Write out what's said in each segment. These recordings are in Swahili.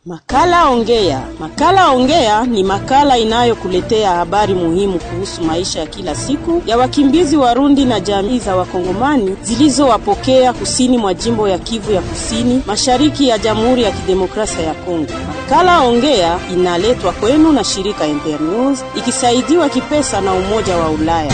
Makala Ongea. Makala Ongea ni makala inayokuletea habari muhimu kuhusu maisha ya kila siku ya wakimbizi Warundi na jamii za Wakongomani zilizowapokea kusini mwa jimbo ya Kivu ya Kusini, mashariki ya Jamhuri ya Kidemokrasia ya Kongo. Makala Ongea inaletwa kwenu na shirika Internews ikisaidiwa kipesa na Umoja wa Ulaya.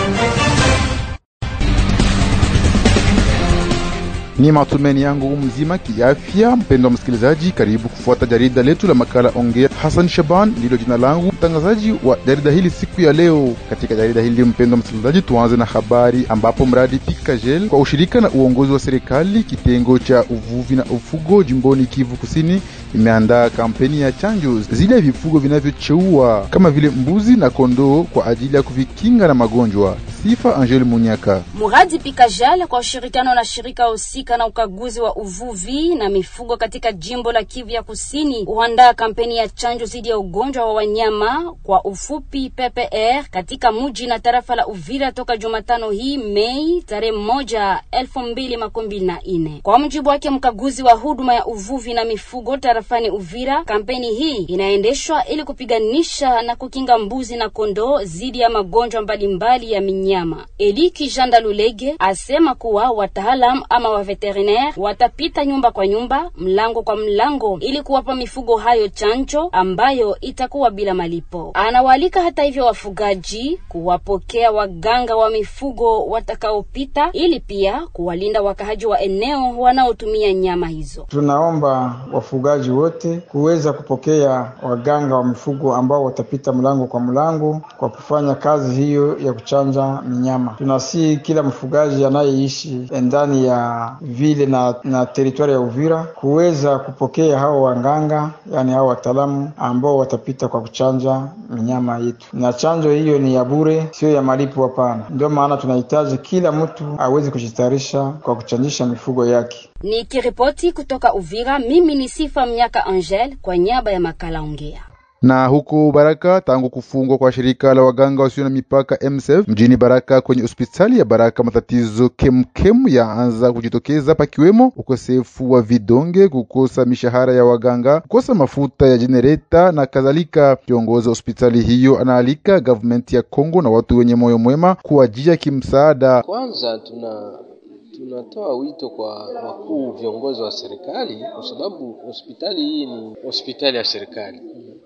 Ni matumaini yangu mzima kiafya, mpendo wa msikilizaji, karibu kufuata jarida letu la makala Ongea. Hassan Shaban ndilo jina langu, mtangazaji wa jarida hili siku ya leo. Katika jarida hili, mpendo wa msikilizaji, tuanze na habari ambapo mradi Pikajel kwa ushirika na uongozi wa serikali kitengo cha uvuvi na ufugo jimboni Kivu Kusini imeandaa kampeni ya chanjo zile ya vifugo vinavyocheua kama vile mbuzi na kondoo kwa ajili ya kuvikinga na magonjwa. Sifa Angel Munyaka. Muradi Pikajal kwa ushirikiano na shirika husika na ukaguzi wa uvuvi na mifugo katika jimbo la Kivu ya Kusini huandaa kampeni ya chanjo dhidi ya ugonjwa wa wanyama kwa ufupi PPR katika muji na tarafa la Uvira toka Jumatano hii Mei tarehe moja elfu mbili makumi mbili na nne. Kwa mjibu wake mkaguzi wa huduma ya uvuvi na mifugo tarafani Uvira, kampeni hii inaendeshwa ili kupiganisha na kukinga mbuzi na kondoo dhidi ya magonjwa mbalimbali ya minyama nyama. Eliki Janda Lulege asema kuwa wataalam ama wa veterinaire watapita nyumba kwa nyumba, mlango kwa mlango, ili kuwapa mifugo hayo chanjo ambayo itakuwa bila malipo. Anawaalika hata hivyo wafugaji kuwapokea waganga wa mifugo watakaopita, ili pia kuwalinda wakahaji wa eneo wanaotumia nyama hizo. Tunaomba wafugaji wote kuweza kupokea waganga wa mifugo ambao watapita mlango kwa mlango kwa kufanya kazi hiyo ya kuchanja minyama. Tunasihi kila mfugaji anayeishi ndani ya vile na, na teritwari ya Uvira kuweza kupokea hao waganga, yani hao wataalamu ambao watapita kwa kuchanja minyama yetu, na chanjo hiyo ni ya bure, sio ya malipo, hapana. Ndio maana tunahitaji kila mtu aweze kujitayarisha kwa kuchanjisha mifugo yake. Nikiripoti kutoka Uvira, mimi ni Sifa Mnyaka Angel kwa niaba ya makala Ongea na huko Baraka, tangu kufungwa kwa shirika la waganga wasio na mipaka MSF mjini Baraka kwenye hospitali ya Baraka, matatizo kemkem yaanza kujitokeza, pakiwemo ukosefu wa vidonge, kukosa mishahara ya waganga, kukosa mafuta ya jenereta na kadhalika. Kiongozi wa hospitali hiyo anaalika gavumenti ya Kongo na watu wenye moyo mwema kuwajia kimsaada. Kwanza tuna tunatoa wito kwa wakuu viongozi wa serikali, kwa sababu hospitali hii ni hospitali ya serikali.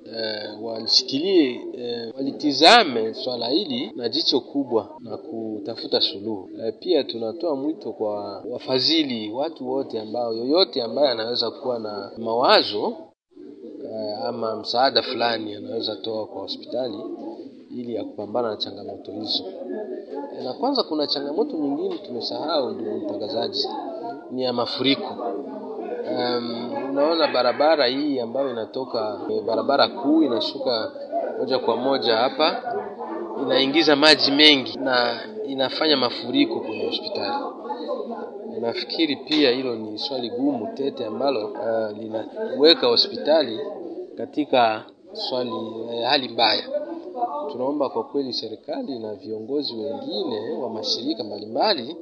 Uh, walishikilie uh, walitizame swala hili na jicho kubwa na kutafuta suluhu. Uh, pia tunatoa mwito kwa wafadhili, watu wote ambao, yoyote ambaye anaweza kuwa na mawazo uh, ama msaada fulani anaweza toa kwa hospitali ili ya kupambana na changamoto hizo. Na kwanza kuna changamoto nyingine tumesahau, ndugu mtangazaji, ni ya mafuriko. Um, unaona barabara hii ambayo inatoka barabara kuu inashuka moja kwa moja hapa, inaingiza maji mengi na inafanya mafuriko kwenye hospitali. Nafikiri pia hilo ni swali gumu tete ambalo uh, linaweka hospitali katika swali uh, hali mbaya. Tunaomba kwa kweli serikali na viongozi wengine wa mashirika mbalimbali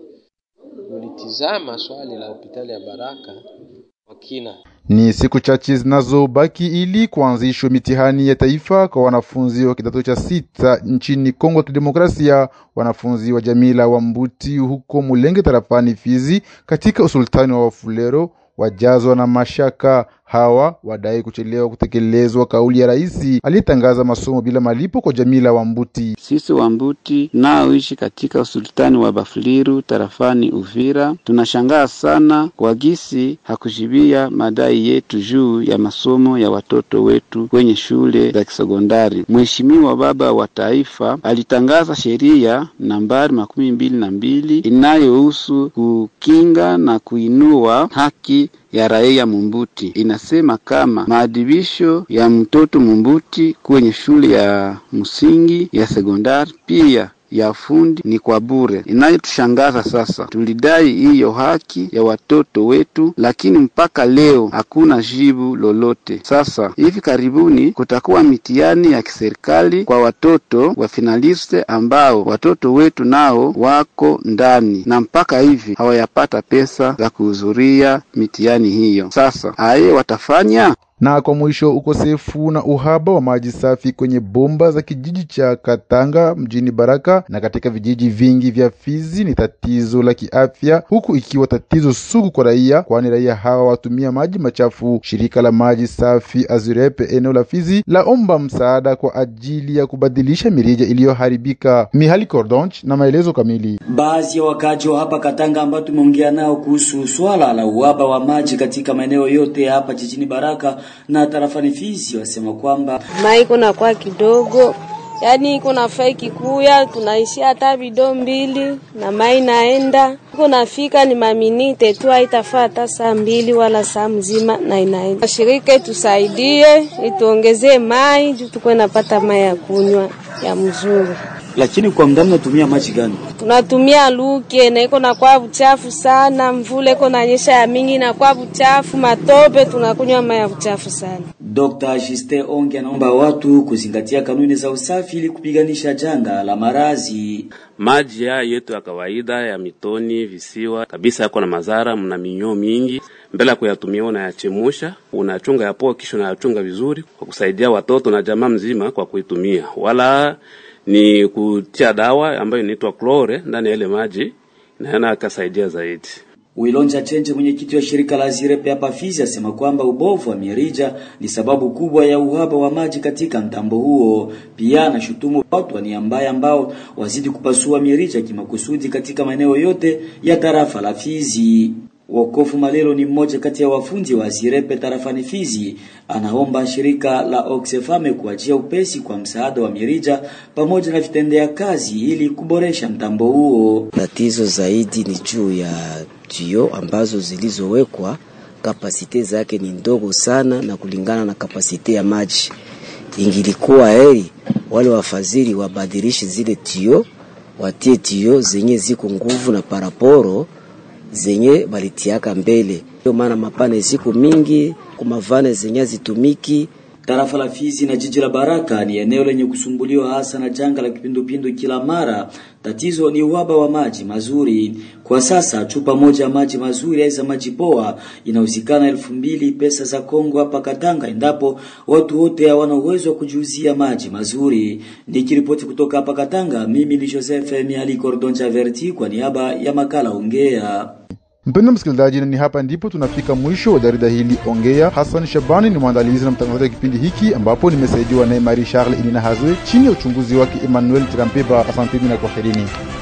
ulitizama swali la hospitali ya Baraka kwa kina. Ni siku chache zinazobaki ili kuanzishwa mitihani ya taifa kwa wanafunzi wa kidato cha sita nchini Kongo ya Kidemokrasia. Wanafunzi wa jamii la Wambuti huko Mulenge tarafani Fizi katika usultani wa Wafulero wajazwa na mashaka. Hawa wadai kuchelewa kutekelezwa kauli ya rais aliyetangaza masomo bila malipo kwa jamii la Wambuti. Sisi Wambuti naoishi katika usultani wa Bafuliru tarafani Uvira tunashangaa sana kwa gisi hakujibia madai yetu juu ya masomo ya watoto wetu kwenye shule za kisekondari. Mheshimiwa baba wa taifa alitangaza sheria nambari makumi mbili na mbili inayohusu kukinga na kuinua haki ya raia Mumbuti inasema kama maadhibisho ya mtoto Mumbuti kwenye shule ya msingi ya sekondari pia ya fundi ni kwa bure. Inayotushangaza sasa, tulidai hiyo haki ya watoto wetu, lakini mpaka leo hakuna jibu lolote. Sasa hivi karibuni kutakuwa mitihani ya kiserikali kwa watoto wa finaliste ambao watoto wetu nao wako ndani, na mpaka hivi hawayapata pesa za kuhudhuria mitihani hiyo. Sasa aye watafanya Na kwa mwisho, ukosefu na uhaba wa maji safi kwenye bomba za kijiji cha Katanga mjini Baraka na katika vijiji vingi vya Fizi ni tatizo la kiafya, huku ikiwa tatizo sugu kwa raia, kwani raia hawa watumia maji machafu. Shirika la maji safi Azurepe eneo la Fizi laomba msaada kwa ajili ya kubadilisha mirija iliyoharibika. Mihali Cordonch na maelezo kamili. Baadhi ya wakaji wa hapa Katanga ambao tumeongea nao kuhusu swala la uhaba wa maji katika maeneo yote ya hapa jijini Baraka na tarafani Fizi wasema kwamba mai kuna kwa kidogo yaani iko nafaa ikikuya tunaishia hata bido mbili na mai naenda iko nafika ni maminite tu, haitafaa hata saa mbili wala saa mzima na inaenda. Shirika itusaidie ituongezee mai juu tukuwe napata mai ya kunywa ya mzuri. lakini kwa muda mnatumia maji gani? Tunatumia luke na iko nakuwa buchafu sana, mvula iko nanyesha ya mingi nakuwa buchafu, matope tunakunywa mai ya buchafu sana. Dr. Justin Onge anaomba watu kuzingatia kanuni za usafi ili kupiganisha janga la marazi. Maji haya yetu ya kawaida ya mitoni, visiwa kabisa yako na madhara, mna minyoo mingi. Mbele ya kuyatumia unayachemusha, unachunga yapoa, kisha unayachunga vizuri kwa kusaidia watoto na jamaa mzima kwa kuitumia, wala ni kutia dawa ambayo inaitwa klore ndani ya ile maji, naona akasaidia zaidi. Wilonja Chenje, mwenyekiti wa shirika la Zirepe hapa Fizi, asema kwamba ubovu wa mirija ni sababu kubwa ya uhaba wa maji katika mtambo huo. Pia anashutumu watu wa nia mbaya ambao wazidi kupasua mirija kimakusudi katika maeneo yote ya tarafa la Fizi. Wokofu Malelo ni mmoja kati ya wafundi wa Zirepe tarafani Fizi, anaomba shirika la Oxfam kuachia upesi kwa msaada wa mirija pamoja na vitendea kazi ili kuboresha mtambo huo. Tatizo zaidi ni juu ya tuyo ambazo zilizowekwa kapasite zake ni ndogo sana, na kulingana na kapasite ya maji, ingilikuwa heri wale wafadhili wabadilishe zile tuyo, watie tuyo zenye ziko nguvu na paraporo zenye balitiaka mbele. Ndio maana mapane ziko mingi kumavane zenye zitumiki Tarafa la Fizi na jiji la Baraka ni eneo lenye kusumbuliwa hasa na janga la kipindupindu kila mara. Tatizo ni uhaba wa maji mazuri. Kwa sasa chupa moja ya maji mazuri za maji poa inauzikana elfu mbili pesa za Kongo hapa Katanga, endapo watu wote hawana uwezo wa kujiuzia maji mazuri. Nikiripoti kutoka hapa Katanga, mimi ni Joseph Miali Cordoncha Verti kwa niaba ya makala Ongea. Mpendo msikilizaji, na ni hapa ndipo tunafika mwisho wa jarida hili Ongea. Hassan Shabani ni mwandalizi na mtangazaji wa kipindi hiki, ambapo nimesaidiwa naye Marie Charles Inina Hazwe chini ya uchunguzi wake Emmanuel Tirampeba. Asanteni na kwaherini.